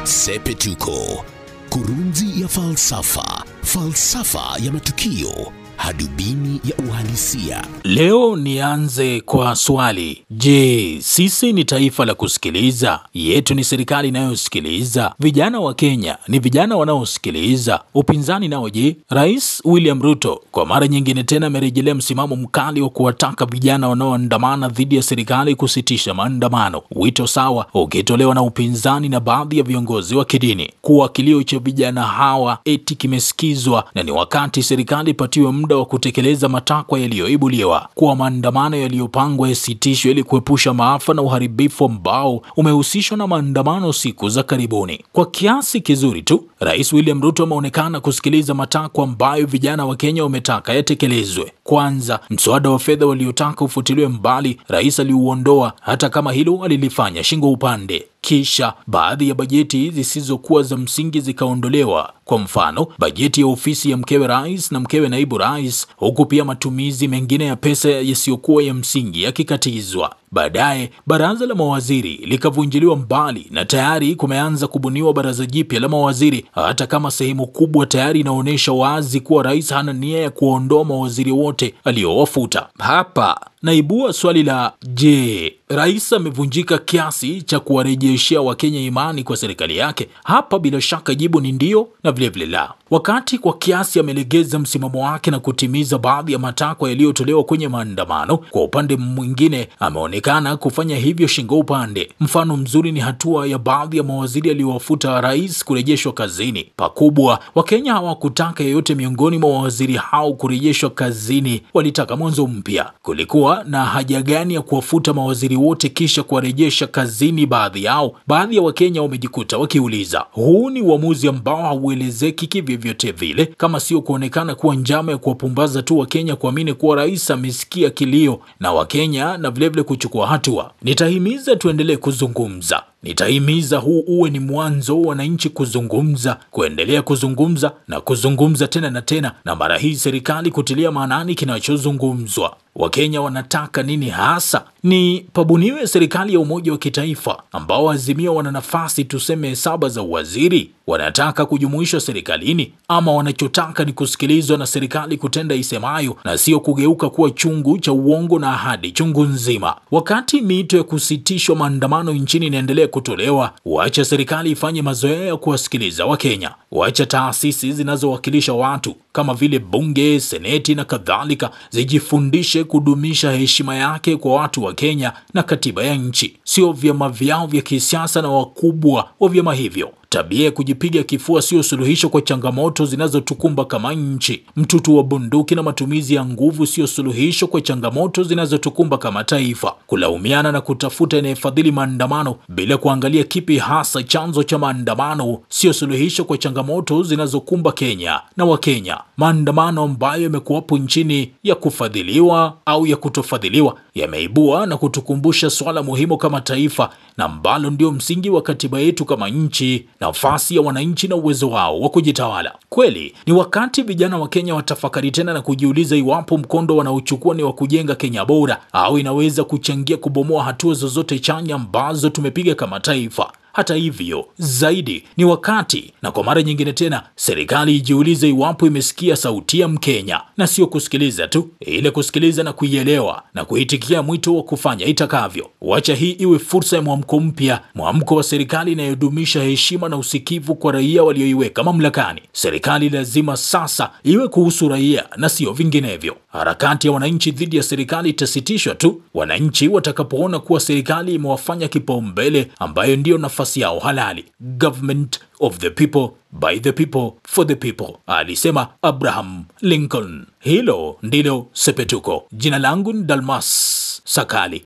Sepetuko, kurunzi ya falsafa, falsafa ya matukio, hadubini ya uhalisia. Leo nianze kwa swali. Je, sisi ni taifa la kusikiliza? Yetu ni serikali inayosikiliza? Vijana wa Kenya ni vijana wanaosikiliza? Upinzani nao je? Rais William Ruto kwa mara nyingine tena amerejelea msimamo mkali wa kuwataka vijana wanaoandamana dhidi ya serikali kusitisha maandamano, wito sawa ukitolewa na upinzani na baadhi ya viongozi wa kidini kuwa kilio cha vijana hawa eti kimesikizwa na ni wakati serikali ipatiwe muda wa kutekeleza matakwa yaliyoibuliwa, kuwa maandamano yaliyopangwa yasitishwe ili kuepusha maafa na uharibifu ambao umehusishwa na maandamano siku za karibuni. Kwa kiasi kizuri tu, Rais William Ruto ameonekana kusikiliza matakwa ambayo vijana wa Kenya wametaka yatekelezwe. Kwanza, mswada wa fedha waliotaka ufutiliwe mbali, rais aliuondoa, hata kama hilo alilifanya shingo upande. Kisha baadhi ya bajeti zisizokuwa za msingi zikaondolewa. Kwa mfano, bajeti ya ofisi ya mkewe rais na mkewe naibu rais, huku pia matumizi mengine ya pesa yasiyokuwa ya msingi yakikatizwa. Baadaye baraza la mawaziri likavunjiliwa mbali na tayari kumeanza kubuniwa baraza jipya la mawaziri, hata kama sehemu kubwa tayari inaonyesha wazi kuwa rais hana nia ya kuondoa mawaziri wote aliyowafuta. Hapa naibua swali la je, rais amevunjika kiasi cha kuwarejeshea Wakenya imani kwa serikali yake? Hapa bila shaka jibu ni ndio na vilevile la. Wakati kwa kiasi amelegeza msimamo wake na kutimiza baadhi ya matakwa yaliyotolewa kwenye maandamano, kwa upande mwingine ameonekana kufanya hivyo shingo upande. Mfano mzuri ni hatua ya baadhi ya mawaziri aliyowafuta rais kurejeshwa kazini. Pakubwa Wakenya hawakutaka yeyote miongoni mwa mawaziri hao kurejeshwa kazini, walitaka mwanzo mpya. Kulikuwa na haja gani ya kuwafuta mawaziri wote kisha kuwarejesha kazini baadhi yao? Baadhi ya Wakenya wamejikuta wakiuliza, huu ni uamuzi ambao hauelezeki kivyovyote vile, kama sio kuonekana kuwa njama ya kuwapumbaza tu Wakenya kuamini kuwa rais amesikia kilio na Wakenya na vilevile kuchukua hatua. Nitahimiza tuendelee kuzungumza Nitahimiza huu uwe ni mwanzo wa wananchi kuzungumza, kuendelea kuzungumza na kuzungumza tena na tena, na mara hii serikali kutilia maanani kinachozungumzwa. Wakenya wanataka nini hasa? Ni pabuniwe serikali ya umoja wa kitaifa ambao Azimio wana nafasi tuseme saba za uwaziri? Wanataka kujumuishwa serikalini, ama wanachotaka ni kusikilizwa na serikali kutenda isemayo na sio kugeuka kuwa chungu cha uongo na ahadi chungu nzima? Wakati miito ya kusitishwa maandamano nchini inaendelea kutolewa, wacha serikali ifanye mazoea ya kuwasikiliza Wakenya. Wacha taasisi zinazowakilisha watu kama vile bunge, seneti na kadhalika zijifundishe kudumisha heshima yake kwa watu wa Kenya na katiba ya nchi, sio vyama vyao vya kisiasa na wakubwa wa vyama hivyo. Tabia ya kujipiga kifua sio suluhisho kwa changamoto zinazotukumba kama nchi. Mtutu wa bunduki na matumizi ya nguvu sio suluhisho kwa changamoto zinazotukumba kama taifa. Kulaumiana na kutafuta inayefadhili maandamano bila kuangalia kipi hasa chanzo cha maandamano sio suluhisho kwa changamoto zinazokumba Kenya na Wakenya. Maandamano ambayo yamekuwapo nchini ya kufadhiliwa au ya kutofadhiliwa yameibua na kutukumbusha swala muhimu kama taifa na ambalo ndio msingi wa katiba yetu kama nchi, nafasi ya wananchi na uwezo wao wa kujitawala. Kweli ni wakati vijana wa Kenya watafakari tena na kujiuliza iwapo mkondo wanaochukua ni wa kujenga Kenya bora au inaweza kuchangia kubomoa hatua zozote chanya ambazo tumepiga kama taifa. Hata hivyo, zaidi ni wakati na kwa mara nyingine tena serikali ijiulize iwapo imesikia sauti ya Mkenya na sio kusikiliza tu, ile kusikiliza na kuielewa na kuitikia mwito wa kufanya itakavyo. Wacha hii iwe fursa ya mwamko mpya, mwamko wa serikali inayodumisha heshima na usikivu kwa raia walioiweka mamlakani. Serikali lazima sasa iwe kuhusu raia na sio vinginevyo. Harakati ya wananchi dhidi ya serikali itasitishwa tu wananchi watakapoona kuwa serikali imewafanya kipaumbele, ambayo ndiyo nafasi yao halali. Government of the people by the people for the people, alisema Abraham Lincoln. Hilo ndilo Sepetuko. Jina langu ni Dalmas Sakali.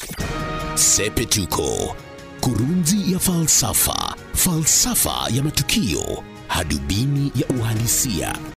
Sepetuko, kurunzi ya falsafa, falsafa ya matukio, hadubini ya uhalisia.